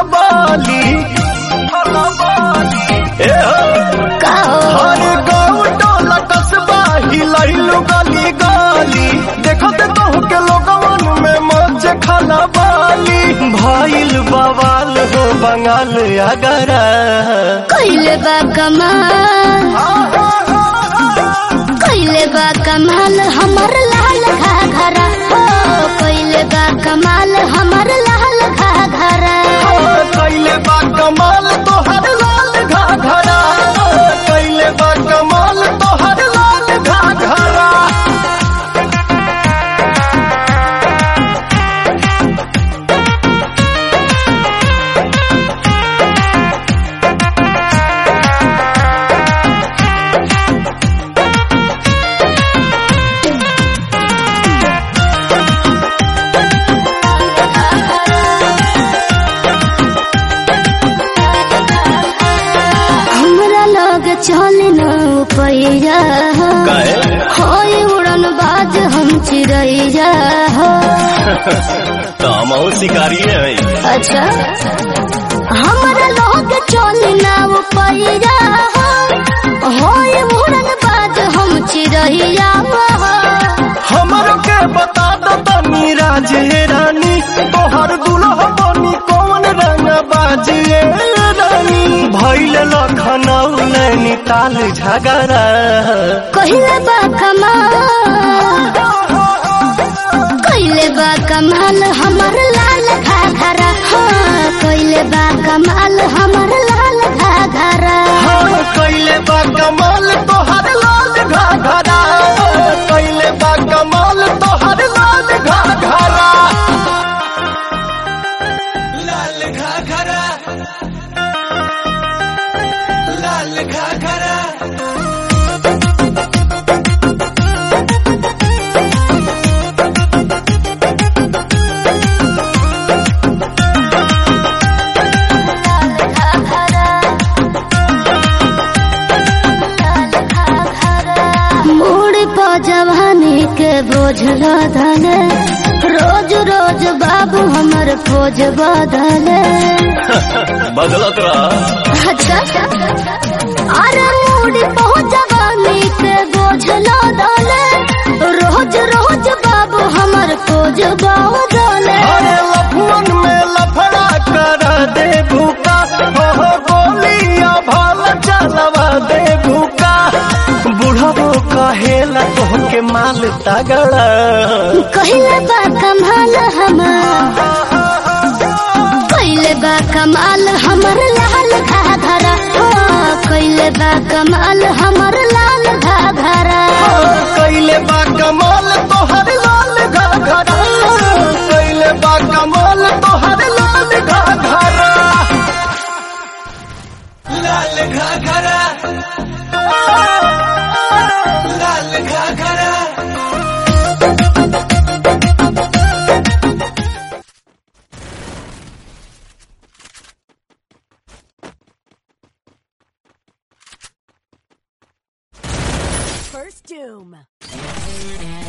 खलबाली ए हो का हो हर गाँव टोला कस्बा हिलैलु गली गली देखत कहू के लोगवन में मौज खलबाली भइल बवाल हो बंगाल अगरा कइले बा कमाल कइले बा कमाल हमर लाल घाघरा हो कइले बा कमाल हमर लाल घाघरा कैले बा कमाल तोहर लाल घाघरा कैले बा कमाल तोहर लाल घाघरा हमरा लग चल न पैया होय उड़न बाज हम चिड़ैया हो हम शिकारी है अच्छा हमरा लग चल न पैया हो होय उड़न बाज हम चिड़ैया हो हमरो के बता दो तनी राजे रानी तोहर दुल्हा बनी कौन रंग बाजे रानी भैल लखनऊ नैनीताल झगड़ा कहिले बा कमाल कहिले बा कमाल हमर लाल घाघरा हाँ कहिले बा कमाल हमर लाल घाघरा हाँ कैले बा कमाल तोहर लाल घाघरा कैले बा कमाल तोहर लाल घाघरा लाल घाघरा लाल घाघरा मूड पो जवानी के बोझ लदले रोज रोज बाबू हमर खोज बदले बदलत रहा अच्छा अरे मूड पो जवानी के बोझ लदले रोज रोज बाबू हमर खोज बदले अरे लफुअन में लफड़ा कर दे भूका हो गोलियां भाल चलवा दे भूका बुढ़बो कहेला तोहके माल तगड़ा कहिले बा कमाल हमर कहिले बा कमाल हमर लाल घाघरा हो कहिले बा कमाल हमर लाल घाघरा कैले बा कमाल तोहर लाल घाघरा कैले बा कमाल तोहर लाल घाघरा लाल घाघरा लाल घाघरा First Doom.